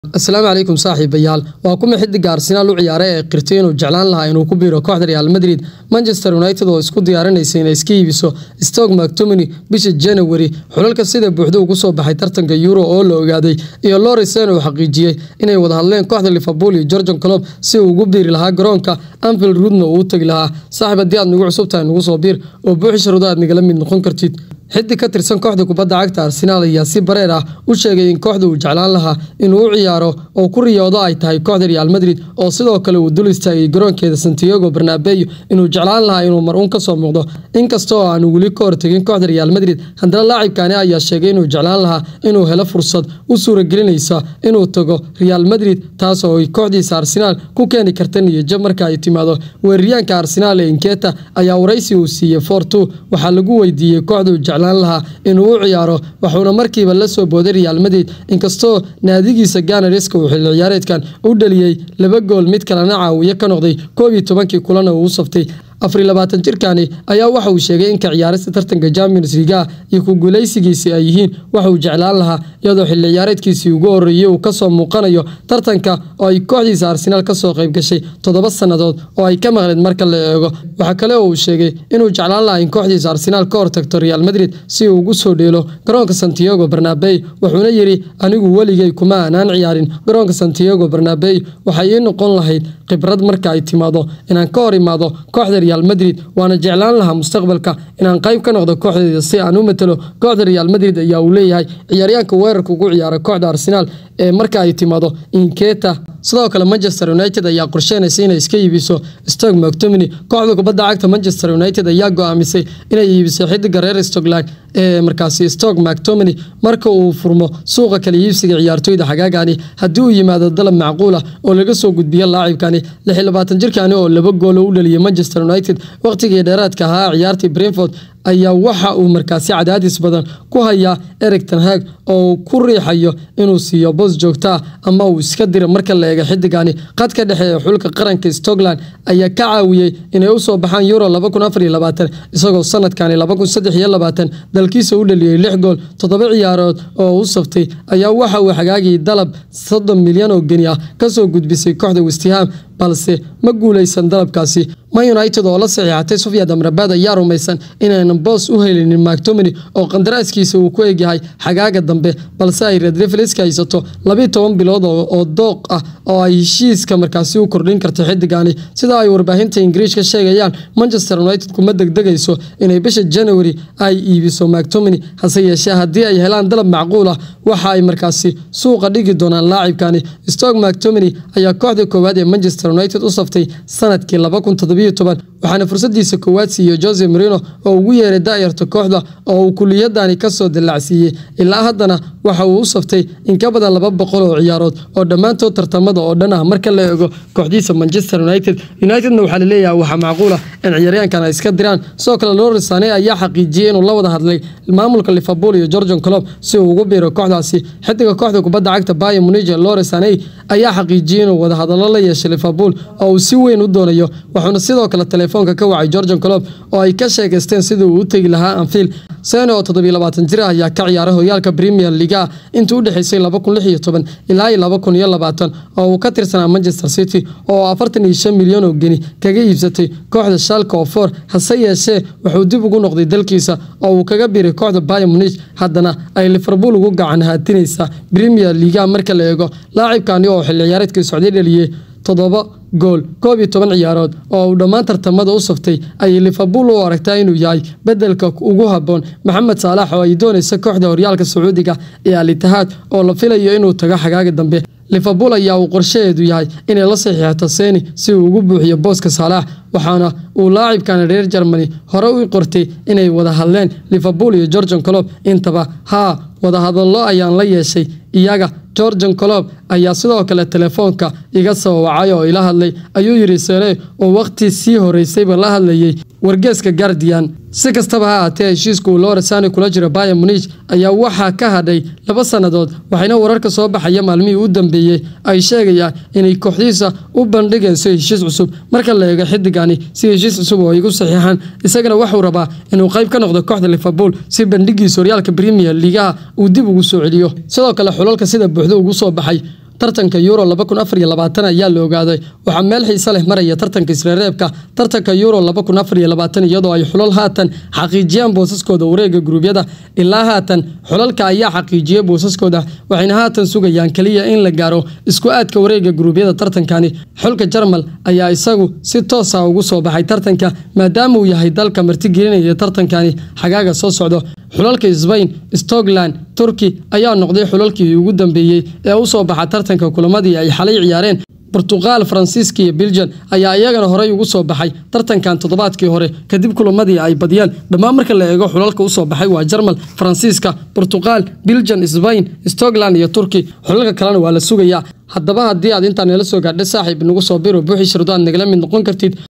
asalaamu calaykum saaxiibayaal waa kuma xidiga arsenaal u ciyaaray ee qirtay inuu jeclaan lahaa inuu ku biiro kooxda real madrid manchester united oo isku diyaarinaysa inay iska iibiso stoke mactominy bisha january xulalka sida buuxda ugu soo baxay tartanka euro oo la ogaaday iyo lorisen uu xaqiijiyey inay wada hadleen kooxda liverpool iyo georgian clob si uu ugu biiri lahaa garoonka anfield rudna uu u tegi lahaa saaxiib haddii aad nagu cusubtahay nagu soo biir oo buuxi sharuudo aad nagala mid noqon kartid xiddig ka tirsan kooxda kubadda cagta arsenaal ayaa si bareer ah u sheegay in kooxda uu jeclaan lahaa inuu u ciyaaro oo ku riyoodo ay tahay kooxda real madrid oo sidoo kale uu dul istaagay garoonkeeda santiago barnabeyo inuu jeclaan lahaa inuu mar uun kasoo muuqdo inkasta oo aanu weli ka hortegin kooxda real madrid haddana laacibkani ayaa sheegay inuu jeclaan lahaa inuu helo fursad u suuragelinaysa inuu tago real madrid taas oo ay kooxdiisa arsenaal ku keeni karta niyajab marka ay timaado weeraryaanka arsenaal ee inketa ayaa waraysi uu siiyey for two waxaa lagu weydiiyey kooxda uu lahaa inuu u ciyaaro wuxuuna markiiba la soo booday real madrid inkastoo naadigiisa ganariska uu xilli ciyaareedkan u dhaliyey laba gool mid kalena caawiye ka noqday koob iyo tobankii kulana uu u saftay afar labaatan jirkani ayaa waxa uu sheegay in ka ciyaarista tartanka champions liga iyo ku guuleysigiisi ay yihiin waxa uu jeclaan lahaa iyadoo xilli ciyaareedkiisii ugu horreeyey uu kasoo muuqanayo tartanka oo ay kooxdiisa arsenaal kasoo qayb gashay toddoba sannadood oo ay ka maqleed marka la eego waxaa kale oo uu sheegay inuu jeclaan lahaa in kooxdiisa arsenaal ka hortagto real madrid si uu ugu soo dheelo garoonka santiago barnabey wuxuuna yidhi anigu weligay kuma aanaan ciyaarin garoonka santiago barnabey waxay ii noqon lahayd khibrad marka ay timaado inaan ka hor imaado kooxda real madrid waana jeclaan lahaa mustaqbalka inaan qayb ka noqdo kooxdeeda si aan u matalo kooxda real madrid ayaa uu leeyahay ciyaaryaanka weerarka ugu ciyaara kooxda arsenaal ee marka ay timaado inketa sidoo kale manchester united ayaa qorsheynaysa inay iska iibiso stoke mactominy kooxda kubadda cagta manchester united ayaa go-aamisay inay iibiso xidiga reer stockland ee markaasi stoke mactominy marka uu furmo suuqa kala iibsiga ciyaartooyda xagaagani haddii uu yimaado dalab macquul ah oo laga soo gudbiyo laacibkani lixlabaatan jirkani oo laba goolo u dhaliyay manchester united waqtigii dheeraadka ahaa ciyaartii brentford ayaa waxa uu markaasi cadaadis badan ku hayaa eric tanhag oo ku riixayo inuu siiyo boos joogtaa ama uu iska dira marka la eega xidigani qadka dhexe ee xulka qaranka stockland ayaa ka caawiyey inay usoo baxaan euro isagoo sanadkani dalkiisa u dhaliyey lix gool toddoba ciyaarood oo u saftay ayaa waxa uu xagaagii dalab soddon milyan oo geni ah kasoo gudbisay kooxda westham balse ma guuleysan dalabkaasi man united oo la saxiixatay sufyad amrabaad ayaa rumaysan inaynan boos u helinin mactominy oo qandaraaskiisa uu ku egyahay xagaaga dambe balse ay redrefliska haysato labiiy toban bilood oo dooq ah oo ay heshiiska markaasi u kordhin karta xidigani sida ay warbaahinta ingiriish ka sheegayaan manchester united kuma degdegayso inay bisha january ay iibiso mactominy hase yeeshee haddii ay helaan dalab macquul ah waxa ay markaasi suuqa dhigi doonaan laacibkani stoke mactominy ayaa kooxda koowaad ee manchester united u saftay sanadkii waxaana fursadiisa koowaad siiyey jose marino oo ugu yeeray daayarta kooxda oo uu kuliyadani kasoo dallacsiiyey ilaa haddana waxa uu u saftay in ka badan laba boqol oo ciyaarood oo dhammaantood tartamada oo dhan ah marka la eego kooxdiisa manchester united unitedna waxaa laleeyahay waxaa macquul ah in ciyaaryaankan ay iska diraan sidoo kale lorisane ayaa xaqiijiyey inuu la wada hadlay maamulka liverpool iyo georgian clob si uu ugu biiro kooxdaasi xidiga kooxda kubadda cagta bayer munige lorisane ayaa xaqiijiyey inuu wada hadallo la yeeshay liverpool oo uu si weyn u doonayo wuxuuna sidoo kale telefoonka ka wacay georgian clob oo ay ka sheegaysteen sidii uu u tegi lahaa anfield sene oo toddobiyo labaatan jir ah ayaa ka ciyaaray horyaalka premier liga intii u dhexeysay laba kun lix iyo toban ilaa iyo laba kun iyo labaatan oo uu ka tirsanaa manchester city oo afartan iyo shan milyan oo geni kaga iibsatay kooxda shalka oo for hase yeeshee wuxuu dib ugu noqday dalkiisa oo uu kaga biiray kooxda bayer munich haddana ay liverpool ugu gacan haatinaysa premier liga marka la eego laacibkani oo xilli ciyaareedkii socday dhaliyey toddoba gool koob iyo toban ciyaarood oo uu dhammaan tartamada u saftay ayay liverpool u aragtaa inuu yahay bedelka ugu habboon maxamed saalax oo ay doonaysa kooxda horyaalka sacuudiga ee al itihaad oo la filayo inuu tago xagaaga dambe liverpool ayaa uu qorshaheedu yahay inay la saxiixato seni si uu ugu buuxiyo booska saalax waxaana uu laacibkani reer germany hore u qortay inay wada hadleen liverpool iyo georgian clob intaba haa wadahadallo ayaan la yeeshay iyaga georgian colob ayaa sidoo kale telefoonka iga soo wacay oo ila hadlay ayuu yidhi sene oo wakhti sii horeysayba la hadlayay wargeeska guardian si kastaba ha aatee heshiiska uu loresani kula jiro bayer munich ayaa waxaa ka hadhay laba sannadood waxayna wararka soo baxaya maalmihii u dambeeyey ay sheegayaan inay kooxdiisa u bandhigayso heshiis cusub marka la eego xidigani si heshiis cusub oo igu saxiixaan isagana wuxuu rabaa inuu qayb ka noqdo kooxda liverpool si bandhigiisa horyaalka premier ligaha uu dib ugu soo celiyo sidoo kale xulalka sida buuxda ugu soo baxay tartanka euro ayaa la ogaaday waxaa meel xiise leh maraya tartanka isreereebka tartanka euro iyadoo ay xulal haatan xaqiijiyaan boosaskooda wareega guruubyada ilaa haatan xulalka ayaa xaqiijiyay boosaskooda waxayna haatan sugayaan keliya in la gaaro isku aadka wareega guruubyada tartankani xulka jarmal ayaa isagu si toosa ugu soo baxay tartanka maadaama uu yahay dalka martigelinaya tartankani xagaaga soo socdo xulalka sbain stokland turki ayaa noqday xulalkii ugu dambeeyey ee u soo baxa tartanka kulamadii ay xalay ciyaareen bortuqal faransiiska iyo belgian ayaa iyagana horey ugu soo baxay tartankan toddobaadkii hore kadib kulamadii ay badiyeen dhammaan marka la eego xulalka usoo baxay waa jarmal faransiiska bortuqal belgian sbain stokland iyo turki xulalka kalena waa la sugayaa haddaba haddii aad intaa nala soo gaadhay saaxiib inagu soo biro buuxii shirdo aad nagala mid noqon kartid